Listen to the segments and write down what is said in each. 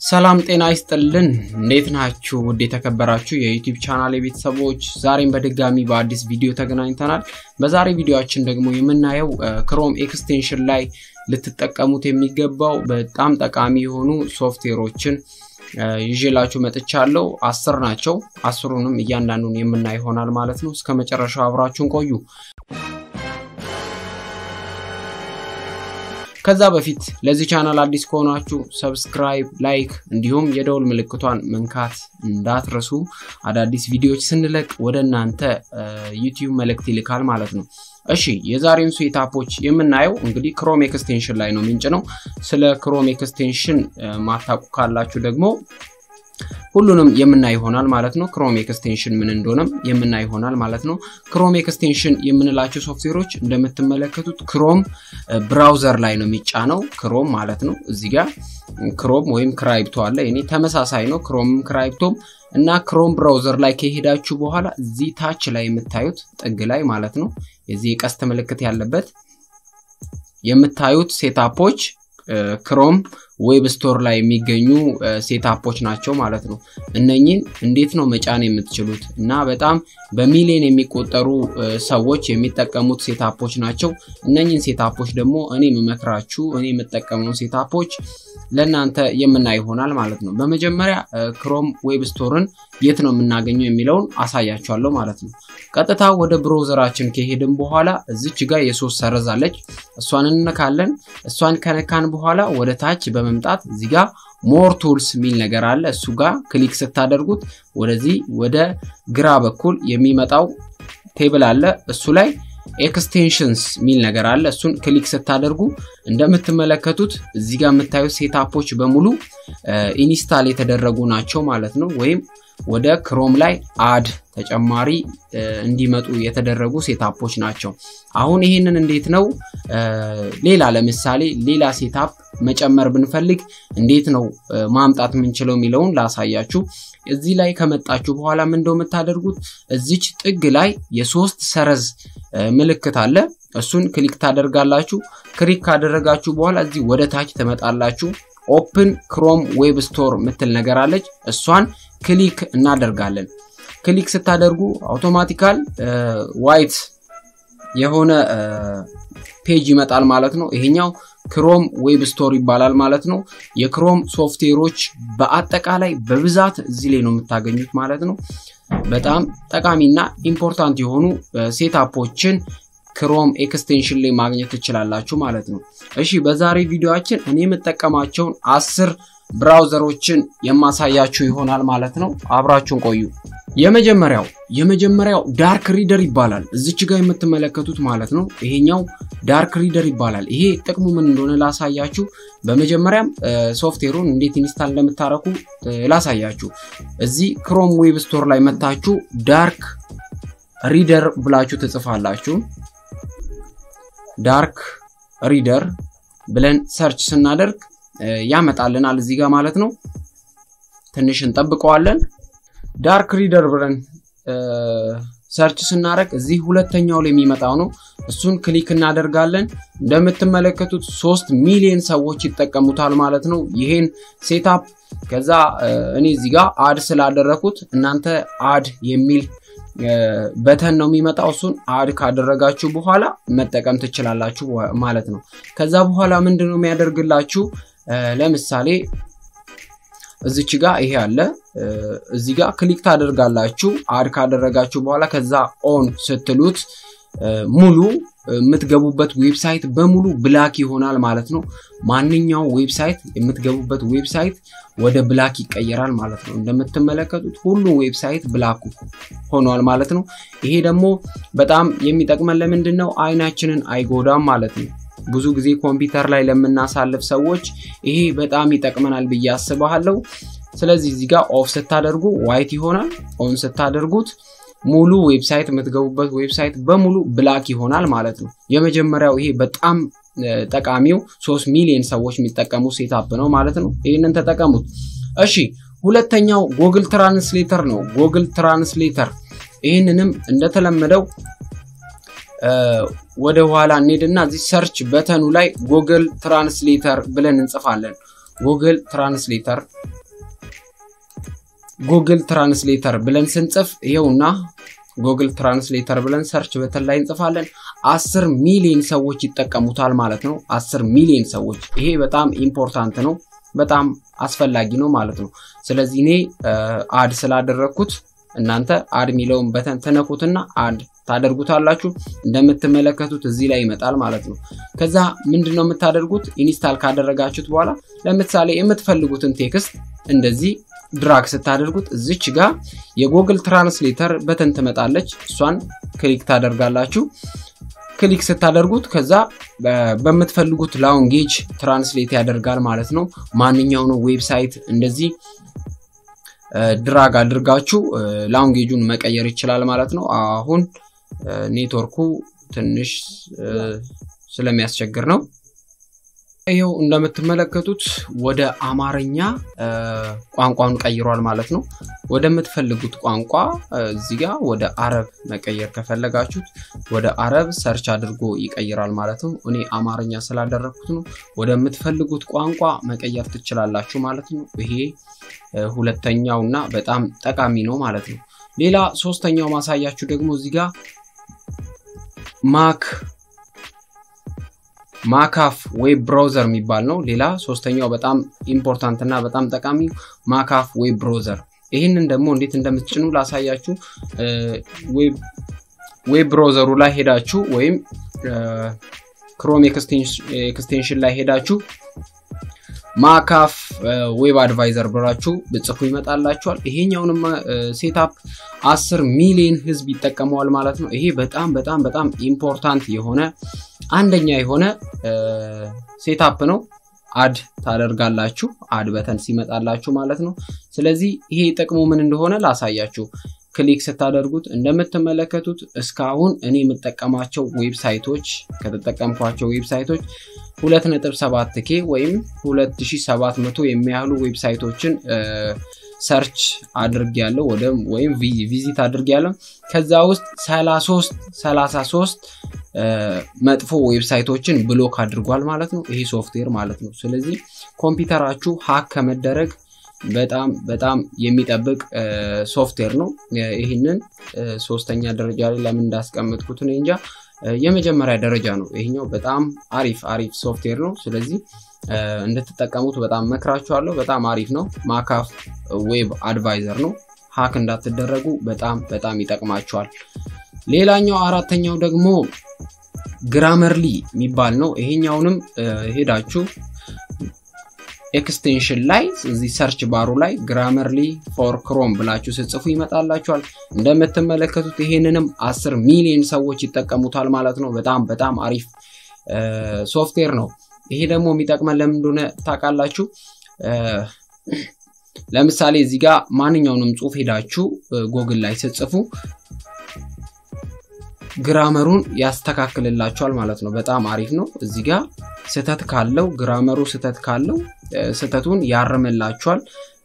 ሰላም ጤና ይስጥልን። እንዴት ናችሁ? ውድ የተከበራችሁ የዩቲዩብ ቻናል የቤተሰቦች፣ ዛሬም በድጋሚ በአዲስ ቪዲዮ ተገናኝተናል። በዛሬ ቪዲዮችን ደግሞ የምናየው ክሮም ኤክስቴንሽን ላይ ልትጠቀሙት የሚገባው በጣም ጠቃሚ የሆኑ ሶፍትዌሮችን ይዤላችሁ መጥቻለሁ። አስር ናቸው። አስሩንም እያንዳንዱን የምናይ ይሆናል ማለት ነው። እስከ መጨረሻው አብራችሁን ቆዩ። ከዛ በፊት ለዚህ ቻናል አዲስ ከሆናችሁ ሰብስክራይብ፣ ላይክ እንዲሁም የደውል ምልክቷን መንካት እንዳትረሱ። አዳዲስ ቪዲዮዎች ስንለቅ ወደ እናንተ ዩቲዩብ መልእክት ይልካል ማለት ነው። እሺ የዛሬውን ሴታፖች የምናየው እንግዲህ ክሮም ኤክስቴንሽን ላይ ነው ምንጭ ነው። ስለ ክሮም ኤክስቴንሽን ማታውቁ ካላችሁ ደግሞ ሁሉንም የምናይ ይሆናል ማለት ነው። ክሮም ኤክስቴንሽን ምን እንደሆነም የምናይ ይሆናል ማለት ነው። ክሮም ኤክስቴንሽን የምንላቸው ሶፍትዌሮች እንደምትመለከቱት ክሮም ብራውዘር ላይ ነው የሚጫነው። ክሮም ማለት ነው። እዚህ ጋር ክሮም ወይም ክራይፕቶ አለ። እኔ ተመሳሳይ ነው። ክሮምም ክራይፕቶም እና ክሮም ብራውዘር ላይ ከሄዳችሁ በኋላ እዚህ ታች ላይ የምታዩት ጥግ ላይ ማለት ነው የዚህ የቀስት ምልክት ያለበት የምታዩት ሴታፖች ክሮም ዌብ ስቶር ላይ የሚገኙ ሴታፖች ናቸው ማለት ነው። እነኚህን እንዴት ነው መጫን የምትችሉት? እና በጣም በሚሊዮን የሚቆጠሩ ሰዎች የሚጠቀሙት ሴታፖች ናቸው። እነኚህን ሴታፖች ደግሞ እኔ የምመክራችሁ እኔ የምጠቀመውን ሴታፖች ለእናንተ የምናይ ይሆናል ማለት ነው። በመጀመሪያ ክሮም ዌብ ስቶርን የት ነው የምናገኘው የሚለውን አሳያችኋለሁ ማለት ነው። ቀጥታ ወደ ብሮዘራችን ከሄድን በኋላ እዚች ጋር የሶስት ሰረዝ አለች። እሷን እንነካለን። እሷን ከነካን በኋላ ወደ ታች በመምጣት እዚህ ጋር ሞር ቱልስ የሚል ነገር አለ። እሱ ጋር ክሊክ ስታደርጉት ወደዚህ ወደ ግራ በኩል የሚመጣው ቴብል አለ። እሱ ላይ ኤክስቴንሽንስ የሚል ነገር አለ። እሱን ክሊክ ስታደርጉ እንደምትመለከቱት እዚህ ጋር የምታዩት ሴታፖች በሙሉ ኢንስታል የተደረጉ ናቸው ማለት ነው። ወይም ወደ ክሮም ላይ አድ ተጨማሪ እንዲመጡ የተደረጉ ሴታፖች ናቸው። አሁን ይሄንን እንዴት ነው ሌላ ለምሳሌ ሌላ ሴታፕ መጨመር ብንፈልግ እንዴት ነው ማምጣት የምንችለው የሚለውን ላሳያችሁ። እዚህ ላይ ከመጣችሁ በኋላ ምን እንደው የምታደርጉት እዚች ጥግ ላይ የሶስት ሰረዝ ምልክት አለ። እሱን ክሊክ ታደርጋላችሁ። ክሊክ ካደረጋችሁ በኋላ እዚህ ወደ ታች ትመጣላችሁ። ኦፕን ክሮም ዌብ ስቶር ምትል ነገር አለች። እሷን ክሊክ እናደርጋለን። ክሊክ ስታደርጉ አውቶማቲካል ዋይት የሆነ ፔጅ ይመጣል ማለት ነው። ይሄኛው ክሮም ዌብ ስቶር ይባላል ማለት ነው። የክሮም ሶፍትዌሮች በአጠቃላይ በብዛት እዚህ ላይ ነው የምታገኙት ማለት ነው። በጣም ጠቃሚና ኢምፖርታንት የሆኑ ሴታፖችን ክሮም ኤክስቴንሽን ላይ ማግኘት ትችላላችሁ ማለት ነው። እሺ በዛሬ ቪዲዮአችን እኔ የምጠቀማቸውን አስር ብራውዘሮችን የማሳያችሁ ይሆናል ማለት ነው። አብራችሁን ቆዩ። የመጀመሪያው የመጀመሪያው ዳርክ ሪደር ይባላል። እዚች ጋር የምትመለከቱት ማለት ነው። ይሄኛው ዳርክ ሪደር ይባላል። ይሄ ጥቅሙ ምን እንደሆነ ላሳያችሁ። በመጀመሪያም ሶፍትዌሩን እንዴት ኢንስታል እንደምታረኩ ላሳያችሁ። እዚህ ክሮም ዌብ ስቶር ላይ መታችሁ ዳርክ ሪደር ብላችሁ ትጽፋላችሁ። ዳርክ ሪደር ብለን ሰርች ስናደርግ ያመጣልናል እዚህ ጋር ማለት ነው። ትንሽ እንጠብቀዋለን። ዳርክ ሪደር ብለን ሰርች ስናደርግ እዚህ ሁለተኛው ላይ የሚመጣው ነው። እሱን ክሊክ እናደርጋለን። እንደምትመለከቱት ሶስት ሚሊዮን ሰዎች ይጠቀሙታል ማለት ነው ይሄን ሴታፕ። ከዛ እኔ እዚህ ጋር አድ ስላደረኩት እናንተ አድ የሚል በተን ነው የሚመጣው። እሱን አድ ካደረጋችሁ በኋላ መጠቀም ትችላላችሁ ማለት ነው። ከዛ በኋላ ምንድን ነው የሚያደርግላችሁ? ለምሳሌ እዚች ጋር ይሄ አለ። እዚህ ጋር ክሊክ ታደርጋላችሁ። አድ ካደረጋችሁ በኋላ ከዛ ኦን ስትሉት ሙሉ የምትገቡበት ዌብሳይት በሙሉ ብላክ ይሆናል ማለት ነው። ማንኛውም ዌብሳይት የምትገቡበት ዌብሳይት ወደ ብላክ ይቀየራል ማለት ነው። እንደምትመለከቱት ሁሉም ዌብሳይት ብላክ ሆኗል ማለት ነው። ይሄ ደግሞ በጣም የሚጠቅመን ለምንድን ነው? አይናችንን አይጎዳም ማለት ነው። ብዙ ጊዜ ኮምፒውተር ላይ ለምናሳልፍ ሰዎች ይሄ በጣም ይጠቅመናል ብዬ አስባለሁ። ስለዚህ እዚህ ጋር ኦፍ ስታደርጉ ዋይት ይሆናል። ኦን ስታደርጉት ሙሉ ዌብሳይት የምትገቡበት ዌብሳይት በሙሉ ብላክ ይሆናል ማለት ነው። የመጀመሪያው ይሄ በጣም ጠቃሚው ሶስት ሚሊዮን ሰዎች የሚጠቀሙ ሴታፕ ነው ማለት ነው። ይህንን ተጠቀሙት። እሺ ሁለተኛው ጎግል ትራንስሌተር ነው። ጎግል ትራንስሌተር ይህንንም እንደተለመደው ወደ ኋላ እንሄድና እዚህ ሰርች በተኑ ላይ ጉግል ትራንስሌተር ብለን እንጽፋለን። ጉግል ትራንስሌተር ጉግል ትራንስሌተር ብለን ስንጽፍ ይኸውና ጉግል ትራንስሌተር ብለን ሰርች በተን ላይ እንጽፋለን። አስር ሚሊዮን ሰዎች ይጠቀሙታል ማለት ነው። አስር ሚሊዮን ሰዎች ይሄ በጣም ኢምፖርታንት ነው፣ በጣም አስፈላጊ ነው ማለት ነው። ስለዚህ እኔ አድ ስላደረግኩት እናንተ አድ የሚለውን በተን ትነኩትና አድ ታደርጉታላችሁ። እንደምትመለከቱት እዚህ ላይ ይመጣል ማለት ነው። ከዛ ምንድን ነው የምታደርጉት? ኢንስታል ካደረጋችሁት በኋላ ለምሳሌ የምትፈልጉትን ቴክስት እንደዚህ ድራግ ስታደርጉት እዚች ጋር የጉግል ትራንስሌተር በተን ትመጣለች። እሷን ክሊክ ታደርጋላችሁ። ክሊክ ስታደርጉት ከዛ በምትፈልጉት ላንጌጅ ትራንስሌት ያደርጋል ማለት ነው። ማንኛውንም ዌብሳይት እንደዚህ ድራግ አድርጋችሁ ላንጌጁን መቀየር ይችላል ማለት ነው። አሁን ኔትወርኩ ትንሽ ስለሚያስቸግር ነው። ይኸው እንደምትመለከቱት ወደ አማርኛ ቋንቋን ቀይሯል ማለት ነው። ወደምትፈልጉት ቋንቋ እዚህ ጋ ወደ አረብ መቀየር ከፈለጋችሁት ወደ አረብ ሰርች አድርጎ ይቀይራል ማለት ነው። እኔ አማርኛ ስላደረግኩት ነው። ወደምትፈልጉት ቋንቋ መቀየር ትችላላችሁ ማለት ነው። ይሄ ሁለተኛው እና በጣም ጠቃሚ ነው ማለት ነው። ሌላ ሶስተኛው ማሳያችሁ ደግሞ እዚህ ጋር ማክ ማካፍ ዌብ ብራውዘር የሚባል ነው። ሌላ ሶስተኛው በጣም ኢምፖርታንት እና በጣም ጠቃሚ ማካፍ ዌብ ብራውዘር። ይህንን ደግሞ እንዴት እንደምትጭኑ ላሳያችሁ። ዌብ ብራውዘሩ ላይ ሄዳችሁ ወይም ክሮም ኤክስቴንሽን ላይ ሄዳችሁ ማካፍ ዌብ አድቫይዘር ብላችሁ ብጽፉ ይመጣላችኋል። ይሄኛውንም ሴታፕ አስር ሚሊዮን ህዝብ ይጠቀመዋል ማለት ነው። ይሄ በጣም በጣም በጣም ኢምፖርታንት የሆነ አንደኛ የሆነ ሴታፕ ነው። አድ ታደርጋላችሁ አድ በተን ሲመጣላችሁ ማለት ነው። ስለዚህ ይሄ ጥቅሙ ምን እንደሆነ ላሳያችሁ። ክሊክ ስታደርጉት እንደምትመለከቱት እስካሁን እኔ የምጠቀማቸው ዌብሳይቶች ከተጠቀምኳቸው ዌብሳይቶች 2.7 ኬ ወይም 2700 የሚያህሉ ዌብሳይቶችን ሰርች አድርግ ያለው ወይም ቪዚት አድርግ ያለው ከዛ ውስጥ 33 33 መጥፎ ዌብሳይቶችን ብሎክ አድርጓል ማለት ነው። ይሄ ሶፍትዌር ማለት ነው። ስለዚህ ኮምፒውተራችሁ ሀክ ከመደረግ በጣም በጣም የሚጠብቅ ሶፍትዌር ነው። ይህንን ሶስተኛ ደረጃ ላይ ለምን እንዳስቀምጥኩት እኔ እንጃ። የመጀመሪያ ደረጃ ነው ይሄኛው። በጣም አሪፍ አሪፍ ሶፍትዌር ነው። ስለዚህ እንድትጠቀሙት በጣም መክራችኋለሁ። በጣም አሪፍ ነው። ማካፍ ዌብ አድቫይዘር ነው። ሀክ እንዳትደረጉ በጣም በጣም ይጠቅማችኋል። ሌላኛው አራተኛው ደግሞ ግራመርሊ የሚባል ነው። ይሄኛውንም ሄዳችሁ ኤክስቴንሽን ላይ እዚህ ሰርች ባሩ ላይ ግራመርሊ ፎር ክሮም ብላችሁ ስጽፉ ይመጣላችኋል። እንደምትመለከቱት ይሄንንም አስር ሚሊዮን ሰዎች ይጠቀሙታል ማለት ነው። በጣም በጣም አሪፍ ሶፍትዌር ነው። ይሄ ደግሞ የሚጠቅመን ለምን እንደሆነ ታውቃላችሁ? ለምሳሌ እዚህ ጋር ማንኛውንም ጽሁፍ ሄዳችሁ ጎግል ላይ ስጽፉ ግራመሩን ያስተካክልላችኋል ማለት ነው። በጣም አሪፍ ነው። እዚህ ጋር ስህተት ካለው ግራመሩ ስህተት ካለው ስህተቱን ያርምላችኋል።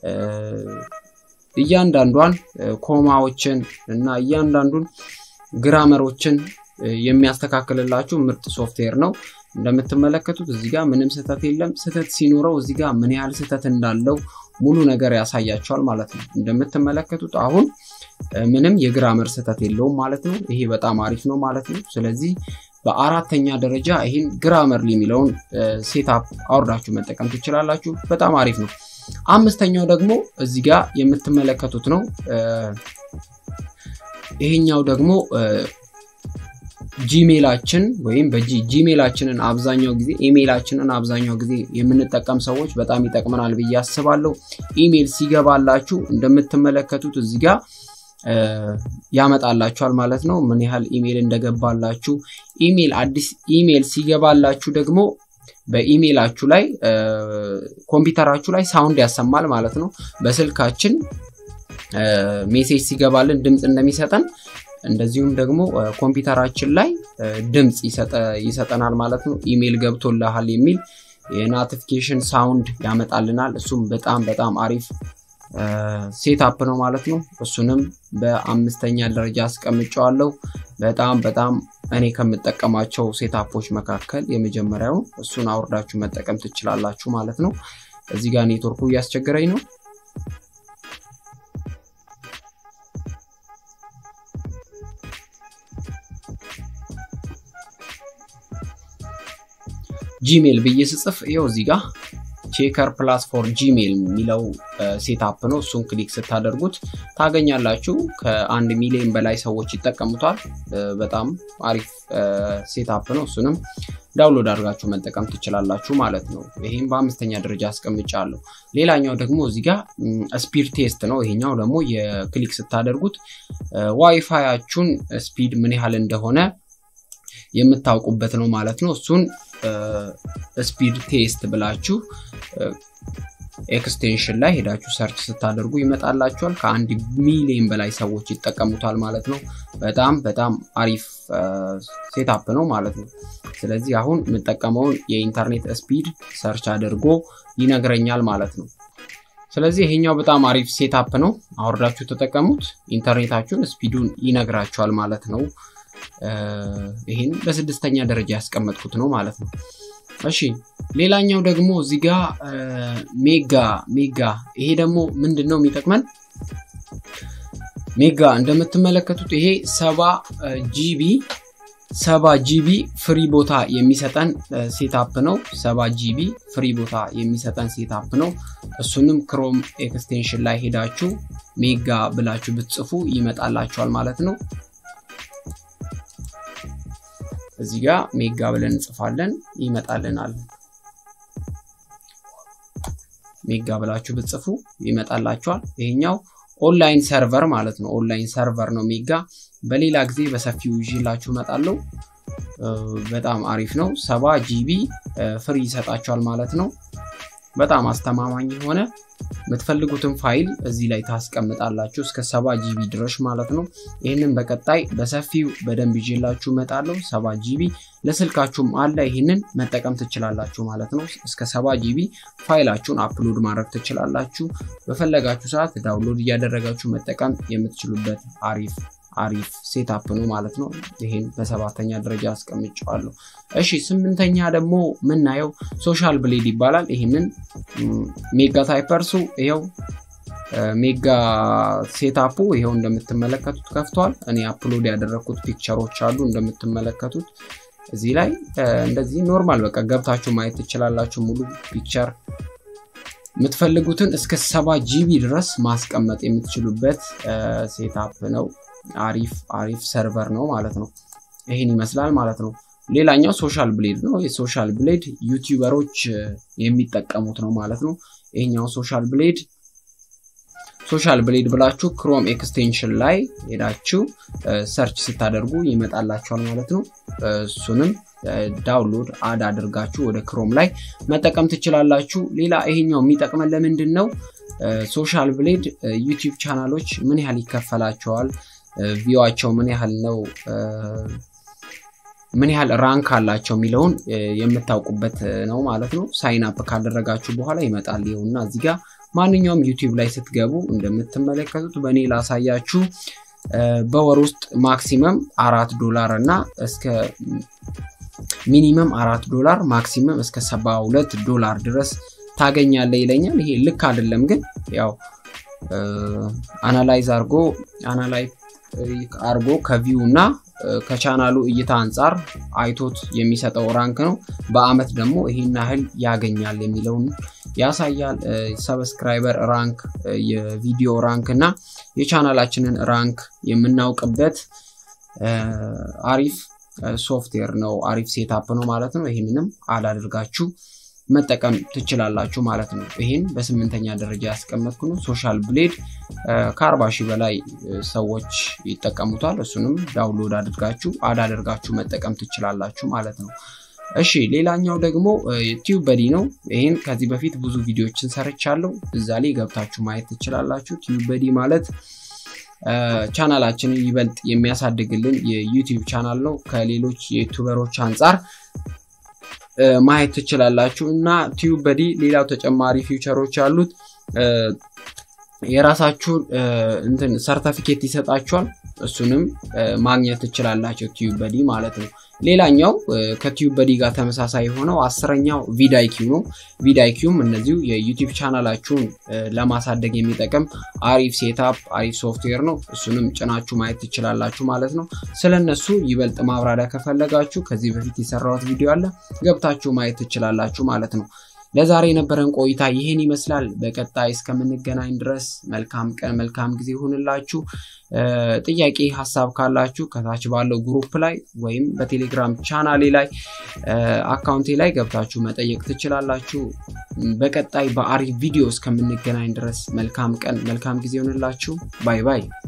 እያንዳንዷን ኮማዎችን እና እያንዳንዱን ግራመሮችን የሚያስተካክልላችሁ ምርጥ ሶፍትዌር ነው። እንደምትመለከቱት እዚህ ጋር ምንም ስህተት የለም። ስህተት ሲኖረው እዚህ ጋር ምን ያህል ስህተት እንዳለው ሙሉ ነገር ያሳያቸዋል ማለት ነው። እንደምትመለከቱት አሁን ምንም የግራመር ስህተት የለውም ማለት ነው። ይሄ በጣም አሪፍ ነው ማለት ነው። ስለዚህ በአራተኛ ደረጃ ይህን ግራመርሊ የሚለውን ሴታፕ አውርዳችሁ መጠቀም ትችላላችሁ። በጣም አሪፍ ነው። አምስተኛው ደግሞ እዚህ ጋር የምትመለከቱት ነው። ይሄኛው ደግሞ ጂሜላችን ወይም በጂሜላችንን አብዛኛው ጊዜ ኢሜይላችንን አብዛኛው ጊዜ የምንጠቀም ሰዎች በጣም ይጠቅመናል ብዬ አስባለሁ። ኢሜይል ሲገባላችሁ እንደምትመለከቱት እዚህ ጋር ያመጣላችኋል ማለት ነው፣ ምን ያህል ኢሜይል እንደገባላችሁ። ኢሜይል አዲስ ኢሜይል ሲገባላችሁ ደግሞ በኢሜይላችሁ ላይ ኮምፒውተራችሁ ላይ ሳውንድ ያሰማል ማለት ነው። በስልካችን ሜሴጅ ሲገባልን ድምፅ እንደሚሰጠን እንደዚሁም ደግሞ ኮምፒውተራችን ላይ ድምፅ ይሰጠናል ማለት ነው። ኢሜይል ገብቶልሃል የሚል የኖቲፊኬሽን ሳውንድ ያመጣልናል። እሱም በጣም በጣም አሪፍ ሴታፕ ነው ማለት ነው። እሱንም በአምስተኛ ደረጃ አስቀምጨዋለሁ። በጣም በጣም እኔ ከምጠቀማቸው ሴታፖች መካከል የመጀመሪያው እሱን አውርዳችሁ መጠቀም ትችላላችሁ ማለት ነው። እዚህ ጋር ኔትወርኩ እያስቸገረኝ ነው። ጂሜል ብዬ ስጽፍ ይኸው እዚህ ጋር ቼከር ፕላስ ፎር ጂሜል የሚለው ሴታፕ ነው። እሱን ክሊክ ስታደርጉት ታገኛላችሁ። ከአንድ ሚሊዮን በላይ ሰዎች ይጠቀሙታል። በጣም አሪፍ ሴታፕ ነው። እሱንም ዳውንሎድ አድርጋችሁ መጠቀም ትችላላችሁ ማለት ነው። ይህም በአምስተኛ ደረጃ አስቀምጫለሁ። ሌላኛው ደግሞ እዚህ ጋር ስፒድ ቴስት ነው። ይሄኛው ደግሞ የክሊክ ስታደርጉት ዋይፋያችሁን ስፒድ ምን ያህል እንደሆነ የምታውቁበት ነው ማለት ነው። እሱን ስፒድ ቴስት ብላችሁ ኤክስቴንሽን ላይ ሄዳችሁ ሰርች ስታደርጉ ይመጣላችኋል። ከአንድ ሚሊዮን በላይ ሰዎች ይጠቀሙታል ማለት ነው። በጣም በጣም አሪፍ ሴታፕ ነው ማለት ነው። ስለዚህ አሁን የምጠቀመውን የኢንተርኔት ስፒድ ሰርች አድርጎ ይነግረኛል ማለት ነው። ስለዚህ ይሄኛው በጣም አሪፍ ሴታፕ ነው። አውርዳችሁ ተጠቀሙት። ኢንተርኔታችሁን ስፒዱን ይነግራችኋል ማለት ነው። ይህን በስድስተኛ ደረጃ ያስቀመጥኩት ነው ማለት ነው። እሺ ሌላኛው ደግሞ እዚህ ጋ ሜጋ ሜጋ ይሄ ደግሞ ምንድን ነው የሚጠቅመን? ሜጋ እንደምትመለከቱት ይሄ ሰባ ጂቢ ሰባ ጂቢ ፍሪ ቦታ የሚሰጠን ሴታፕ ነው። ሰባ ጂቢ ፍሪ ቦታ የሚሰጠን ሴታፕ ነው። እሱንም ክሮም ኤክስቴንሽን ላይ ሄዳችሁ ሜጋ ብላችሁ ብትጽፉ ይመጣላችኋል ማለት ነው። እዚህ ጋር ሜጋ ብለን እንጽፋለን ይመጣልናል። ሜጋ ብላችሁ ብትጽፉ ይመጣላችኋል። ይሄኛው ኦንላይን ሰርቨር ማለት ነው። ኦንላይን ሰርቨር ነው ሜጋ። በሌላ ጊዜ በሰፊው ይዤላችሁ እመጣለሁ። በጣም አሪፍ ነው። ሰባ ጂቢ ፍሪ ይሰጣችኋል ማለት ነው። በጣም አስተማማኝ የሆነ የምትፈልጉትን ፋይል እዚህ ላይ ታስቀምጣላችሁ እስከ ሰባ ጂቢ ድረስ ማለት ነው። ይህንን በቀጣይ በሰፊው በደንብ ይዤላችሁ እመጣለሁ። ሰባ ጂቢ ለስልካችሁም አለ። ይህንን መጠቀም ትችላላችሁ ማለት ነው። እስከ ሰባ ጂቢ ፋይላችሁን አፕሎድ ማድረግ ትችላላችሁ። በፈለጋችሁ ሰዓት ዳውንሎድ እያደረጋችሁ መጠቀም የምትችሉበት አሪፍ አሪፍ ሴታፕ ነው ማለት ነው። ይሄን በሰባተኛ ደረጃ አስቀምጨዋለሁ። እሺ ስምንተኛ ደግሞ ምናየው ሶሻል ብሌድ ይባላል። ይህንን ሜጋ ታይፐርሱ ይኸው ሜጋ ሴታፑ ይኸው እንደምትመለከቱት ከፍቷል። እኔ አፕሎድ ያደረግኩት ፒክቸሮች አሉ እንደምትመለከቱት እዚህ ላይ እንደዚህ ኖርማል በቃ ገብታችሁ ማየት ትችላላችሁ። ሙሉ ፒክቸር የምትፈልጉትን እስከ ሰባ ጂቢ ድረስ ማስቀመጥ የምትችሉበት ሴታፕ ነው። አሪፍ አሪፍ ሰርቨር ነው ማለት ነው። ይህን ይመስላል ማለት ነው። ሌላኛው ሶሻል ብሌድ ነው። የሶሻል ብሌድ ዩቲዩበሮች የሚጠቀሙት ነው ማለት ነው። ይሄኛው ሶሻል ብሌድ ሶሻል ብሌድ ብላችሁ ክሮም ኤክስቴንሽን ላይ ሄዳችሁ ሰርች ስታደርጉ ይመጣላችኋል ማለት ነው። እሱንም ዳውንሎድ አድ አድርጋችሁ ወደ ክሮም ላይ መጠቀም ትችላላችሁ። ሌላ ይሄኛው የሚጠቅመን ለምንድን ነው? ሶሻል ብሌድ ዩቲዩብ ቻናሎች ምን ያህል ይከፈላቸዋል ቪዋቸው ምን ያህል ነው፣ ምን ያህል ራንክ አላቸው የሚለውን የምታውቁበት ነው ማለት ነው። ሳይን አፕ ካደረጋችሁ በኋላ ይመጣል። ይኸውና እዚህ ጋር ማንኛውም ዩቲዩብ ላይ ስትገቡ እንደምትመለከቱት በእኔ ላሳያችሁ በወር ውስጥ ማክሲመም አራት ዶላር እና እስከ ሚኒመም አራት ዶላር ማክሲመም እስከ ሰባ ሁለት ዶላር ድረስ ታገኛለ ይለኛል። ይሄ ልክ አይደለም ግን ያው አናላይዝ አርጎ አናላይ አርጎ ከቪው እና ከቻናሉ እይታ አንጻር አይቶት የሚሰጠው ራንክ ነው። በአመት ደግሞ ይሄን ያህል ያገኛል የሚለውን ያሳያል። ሰብስክራይበር ራንክ፣ የቪዲዮ ራንክ እና የቻናላችንን ራንክ የምናውቅበት አሪፍ ሶፍትዌር ነው። አሪፍ ሴታፕ ነው ማለት ነው። ይህንንም አላደርጋችሁ መጠቀም ትችላላችሁ ማለት ነው። ይህን በስምንተኛ ደረጃ ያስቀመጥኩ ነው። ሶሻል ብሌድ ከአርባ ሺህ በላይ ሰዎች ይጠቀሙታል። እሱንም ዳውንሎድ አድርጋችሁ አድ አድርጋችሁ መጠቀም ትችላላችሁ ማለት ነው። እሺ ሌላኛው ደግሞ ቲዩብ በዲ ነው። ይህን ከዚህ በፊት ብዙ ቪዲዮዎችን ሰርቻለሁ። እዛ ላይ ገብታችሁ ማየት ትችላላችሁ። ቲዩብ በዲ ማለት ቻናላችንን ይበልጥ የሚያሳድግልን የዩቲዩብ ቻናል ነው። ከሌሎች የዩቱበሮች አንጻር ማየት ትችላላችሁ እና ቲዩብ በዲ ሌላው ተጨማሪ ፊውቸሮች አሉት። የራሳችሁን እንትን ሰርተፊኬት ይሰጣችኋል። እሱንም ማግኘት ትችላላቸው ቲዩብ በዲ ማለት ነው። ሌላኛው ከቲዩብ በዲ ጋር ተመሳሳይ የሆነው አስረኛው ቪዳይኪው ነው። ቪዳይኪውም እነዚሁ የዩቲዩብ ቻናላችሁን ለማሳደግ የሚጠቅም አሪፍ ሴታፕ አሪፍ ሶፍትዌር ነው። እሱንም ጭናችሁ ማየት ትችላላችሁ ማለት ነው። ስለነሱ ይበልጥ ማብራሪያ ከፈለጋችሁ ከዚህ በፊት የሰራሁት ቪዲዮ አለ ገብታችሁ ማየት ትችላላችሁ ማለት ነው። ለዛሬ የነበረን ቆይታ ይህን ይመስላል። በቀጣይ እስከምንገናኝ ድረስ መልካም ቀን መልካም ጊዜ ይሁንላችሁ። ጥያቄ ሀሳብ ካላችሁ ከታች ባለው ግሩፕ ላይ ወይም በቴሌግራም ቻናሌ ላይ አካውንቴ ላይ ገብታችሁ መጠየቅ ትችላላችሁ። በቀጣይ በአሪፍ ቪዲዮ እስከምንገናኝ ድረስ መልካም ቀን መልካም ጊዜ ይሁንላችሁ። ባይ ባይ።